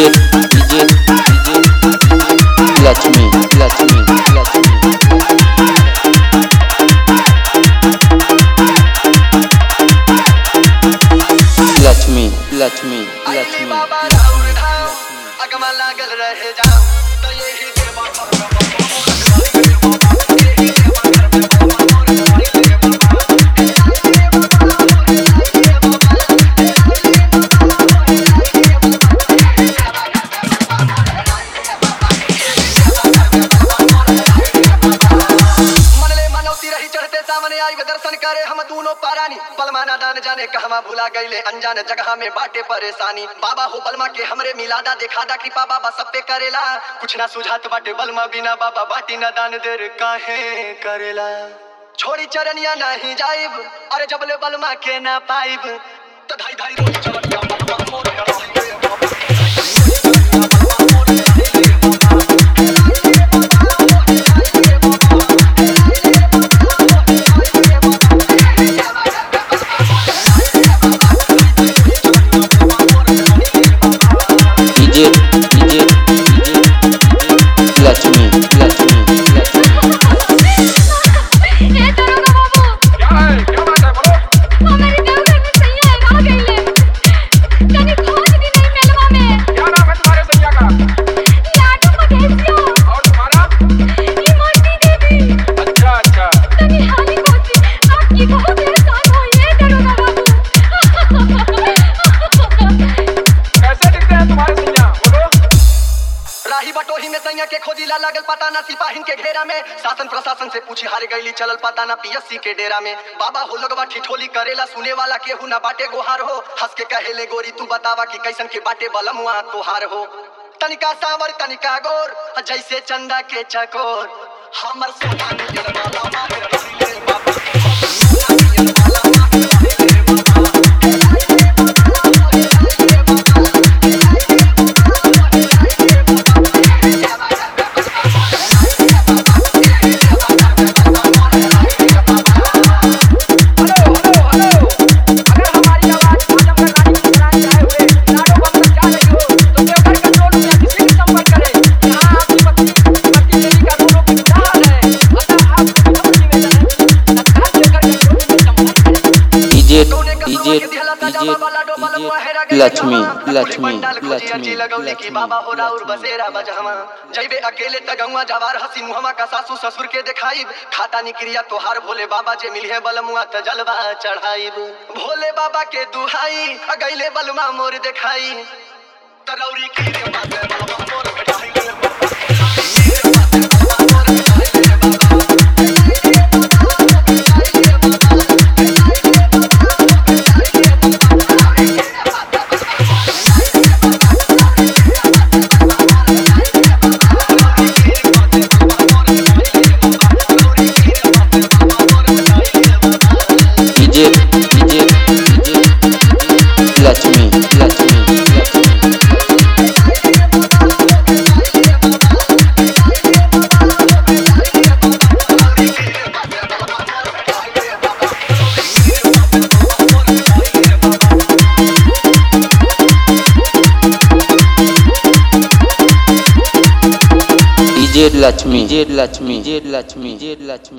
DJ, DJ, DJ, Lakshmi, Lakshmi, Lakshmi. Lakshmi Lakshmi Lakshmi बाबा राउर धाम अगमा लागल रहे जाम तो यही देवा मनले मनौती रही चढ़ते सामने आई वे दर्शन करे हम दोनों पारानी बलमाना दान जाने कहवा भुला गईले अनजान जगह में बाटे परेशानी बाबा हो बलमा के हमरे मिलादा देखादा कृपा बाबा सब पे करेला कुछ ना सुझात बाटे बलमा बिना बाबा बाटी ना दान देर काहे करेला छोड़ी चरनिया नहीं जाइब अरे जबले बलमा के ना पाइब तो धाई धाई रोज चरनिया बलमा मोर कराइबे बाबा। DJ, DJ, DJ, Lakshmi Lakshmi Lakshmi ए दरोगा बाबू क्या है क्या बात है बोलो हमारे देवघर में सैया है रह गईले तनी खोज दी नहीं मेलवा में क्या नाम है तुम्हारे सैया का लाडू मधेसियो और तुम्हारा ई मोती देवी अच्छा अच्छा तनी हाली खोज आपकी बहुत एहसान हो ये दरोगा बाबू कैसे दिखते हैं तुम्हारे सैया बोलो राही बटोही में सैया के खोजीला लागल पता ना सिपाहिन के घेरा में शासन प्रशासन से पूछी हारे गईली चलल पता ना पीएससी के डेरा में बाबा हो लगवा ठिठोली करेला सुने वाला केहू ना बाटे गोहार हो हंस के कहेले गोरी तू बतावा कि कैसन के बाटे बलमुआ तोहार हो तनिका सावर तनिका गोर जैसे चंदा के चकोर हमर सोना नियर वाला माहिर रसीले बाबा हेलो हेलो हेलो अगर हमारी आवाज आजमगढ़ रानी की सुनाई आए हुए लाडो बम तक जा रही हो तो देवघर कंट्रोल रूम या किसी भी संपर्क करें यहाँ आपकी पत्नी पति देवी का दोनों की विधान है अतः आपको विनम्र निवेदन है तत्काल देवघर कंट्रोल रूम में संपर्क करें DJ, कौने का DJ, के दिहला ताजा DJ, बाबा लाडो बलमुआ हेरा DJ, गइल लक्ष्मी जहवा। लक्ष्मी पंडाल खोजी अर्जी लक्ष्मी लगौली की बाबा हो राउर बसेरा बजहवा जइबे अकेले तगौआ जवार हसी मुहमा का सासू ससुर के देखाइब खाता निक्रिया तोहार भोले बाबा जे मिलिहे बलमुआ त जलवा चढ़ाइब भोले बाबा के दुहाई अगैले बलमा मोर देखाई तरौरी की रे बाबे बलमा मोर भेटाई DJ, DJ, DJ, Lakshmi Lakshmi Lakshmi DJ Lakshmi DJ Lakshmi DJ Lakshmi DJ Lakshmi